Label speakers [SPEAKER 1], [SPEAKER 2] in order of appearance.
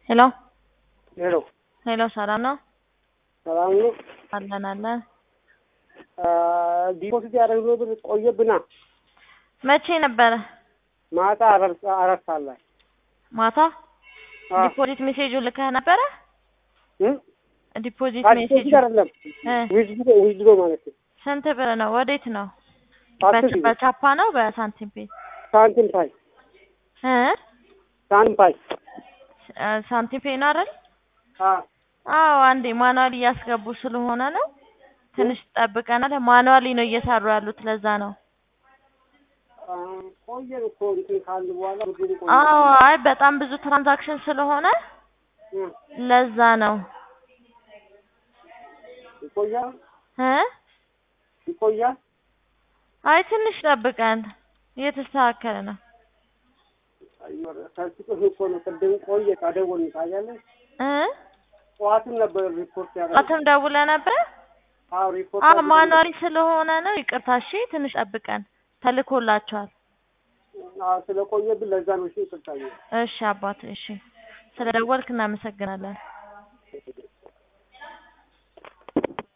[SPEAKER 1] ሄሎ
[SPEAKER 2] ሄሎ
[SPEAKER 1] ሄሎ፣ ሰላም ነው?
[SPEAKER 2] ሰላም ነው።
[SPEAKER 1] አለን አለን።
[SPEAKER 2] ዲፖዚት ያደረግነው ብር ቆየብና
[SPEAKER 1] መቼ ነበረ?
[SPEAKER 2] ማታ አራት አራት ሰዓት ላይ
[SPEAKER 1] ማታ
[SPEAKER 2] አ
[SPEAKER 1] ዲፖዚት ሜሴጁ ልከህ ነበረ?
[SPEAKER 2] እ
[SPEAKER 1] ዲፖዚት
[SPEAKER 2] አዲስ
[SPEAKER 1] ሜሴጁ
[SPEAKER 2] ዲፖዚት አይደለም
[SPEAKER 1] እ
[SPEAKER 2] ዊዝድሮ ዊዝድሮ ማለት ነው።
[SPEAKER 1] ስንት ብር ነው? ወዴት ነው?
[SPEAKER 2] አስር
[SPEAKER 1] በ-
[SPEAKER 2] ሺህ
[SPEAKER 1] በቻፓ ነው በሳንቲም ፔ?
[SPEAKER 2] ሳንቲም ፓይ
[SPEAKER 1] እ
[SPEAKER 2] ሳንቲም ፓይ
[SPEAKER 1] እ ሳንቲም ፔ ነው አይደል?
[SPEAKER 2] አ
[SPEAKER 1] አዎ፣ አንዴ ማኑዋሊ እያስገቡ ስለሆነ ነው። ትንሽ ጠብቀናል። ማኑዋሊ ነው እየሰሩ ያሉት፣ ለዛ ነው።
[SPEAKER 2] አ፣ ቆየን እኮ እንትን ካልን በኋላ ብሩ ቆየ።
[SPEAKER 1] አዎ፣ አይ በጣም ብዙ ትራንዛክሽን ስለሆነ
[SPEAKER 2] እ
[SPEAKER 1] ለዛ ነው
[SPEAKER 2] ይቆያል
[SPEAKER 1] እ
[SPEAKER 2] ይቆያል።
[SPEAKER 1] አይ ትንሽ ጠብቀን እየተስተካከለ ነው
[SPEAKER 2] ከስጥህ እኮ ነው ቅድም ቆየ ካደወልን ታያለህ።
[SPEAKER 1] እ
[SPEAKER 2] ጠዋትም ነበር ሪፖርት ያደረገው።
[SPEAKER 1] ጠዋትም ደውለ ነበረ።
[SPEAKER 2] አዎ ሪፖርት
[SPEAKER 1] አዎ
[SPEAKER 2] አድርገን
[SPEAKER 1] ማኑዋሊ ስለሆነ ነው። ይቅርታ እሺ፣ ትንሽ ጠብቀን ተልኮላቸዋል።
[SPEAKER 2] አዎ ስለቆየብን ለዛ ነው። እሺ ይቅርታ።
[SPEAKER 1] እሺ አባት፣ እሺ ስለደወልክ እናመሰግናለን።